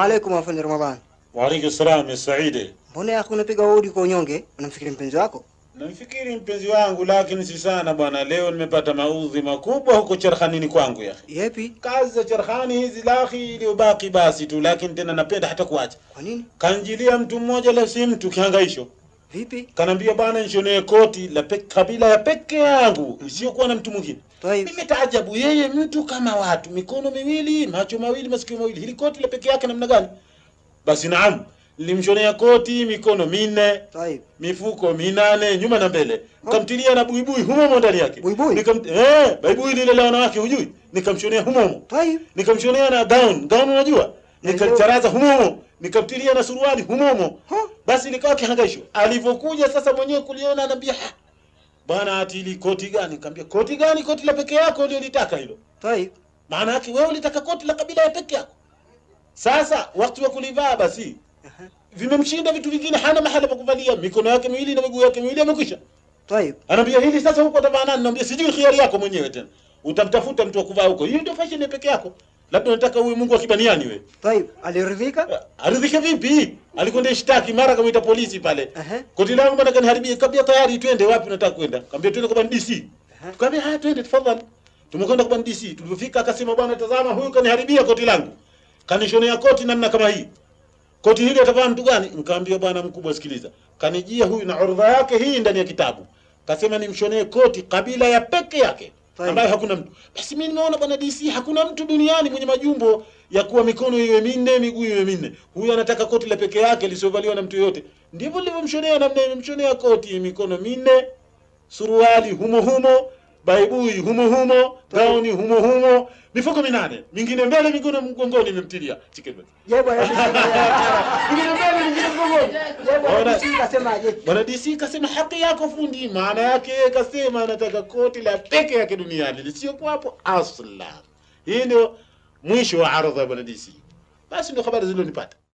alaikum afande Ramadhani. Waalaikum salam ya Saidi. Mbona yako unapiga hodi kwa unyonge? Unamfikiri mpenzi wako? Namfikiri mpenzi wangu, lakini si sana bwana. Leo nimepata maudhi makubwa huko cherhanini kwangu ya Yepi? kazi za cherhani hizi lahi iliyobaki basi tu, lakini tena napenda hata kuacha. Kwa nini? Kanjilia mtu mmoja, la si mtu kihangaisho, Vipi? kanaambia bwana, nishonee koti la pe, kabila ya peke yangu isiyokuwa na mtu mwingine. Taib. Mimi taajabu, yeye mtu kama watu, mikono miwili, macho mawili, masikio mawili, hili koti la peke yake namna gani? Basi naam, nilimshonea koti mikono minne Taib. mifuko minane nyuma na mbele, nikamtilia na buibui humomo ndani yake. Buibui? Nikam eh, buibui lile la wanawake hujui, nikamshonea humomo, Taib. nikamshonea na gown gown, unajua, nikacharaza humomo, nikamtilia na suruali humomo. Ha? Basi likawa kihangaisho. Alivyokuja sasa mwenyewe kuliona, anambia "Ha, bwana, ati ili koti gani? Nikamwambia koti gani? Koti la peke yako ndio litaka hilo. Taib. Maana yake wewe ulitaka koti la kabila ya peke yako. Sasa wakati wa kulivaa basi Aha. vimemshinda vitu vingine, hana mahala pa kuvalia, mikono yake miwili na miguu yake miwili amekwisha. Taib. Anaambia hili sasa, huko utavaa nani? Naambia sijui, khiari yako mwenyewe tena, utamtafuta mtu wa kuvaa huko. Hiyo ndio fashion ya peke yako, labda unataka uwe Mungu wa kibaniani wewe. Taib. Aliridhika? Aridhike vipi? Alikwenda ishtaki, mara kamwita polisi pale. Aha. Koti langu bwana kaniharibia, kabia tayari, twende wapi unataka kwenda? Kaambia twende kwa DC. Aha. Tukamwambia haya, twende tafadhali. Tumekwenda kwa DC. Tulipofika akasema, bwana tazama, huyu kaniharibia koti langu. Kanishonea koti namna kama hii. Koti hili atavaa mtu gani? Nikamwambia bwana mkubwa, sikiliza. Kanijia huyu na orodha yake hii ndani ya kitabu. Kasema nimshonee koti kabila ya peke yake Sahi. ambayo hakuna mtu. Basi mimi nimeona bwana DC hakuna mtu duniani mwenye majumbo ya kuwa mikono iwe minne, miguu iwe minne. Huyu anataka koti la peke yake lisiovaliwa na mtu yoyote. Ndivyo nilivyomshonea namna nimemshonea koti mikono minne, suruali humo humo, baibui humo humo, gauni humo humo, mifuko minane, mingine mbele, mingine mgongoni imemtilia. Chicken bone. Je, bwana DC Ingine mbele ingine mgongoni. Je, bwana Bwana- DC kasemaje? Bwana DC kasema haki yako fundi, maana yake yeye kasema anataka koti la peke yake duniani lisiyokuwa hapo asla. Hii ndio mwisho wa ardha ya bwana DC. Basi ndio habari zilizonipata.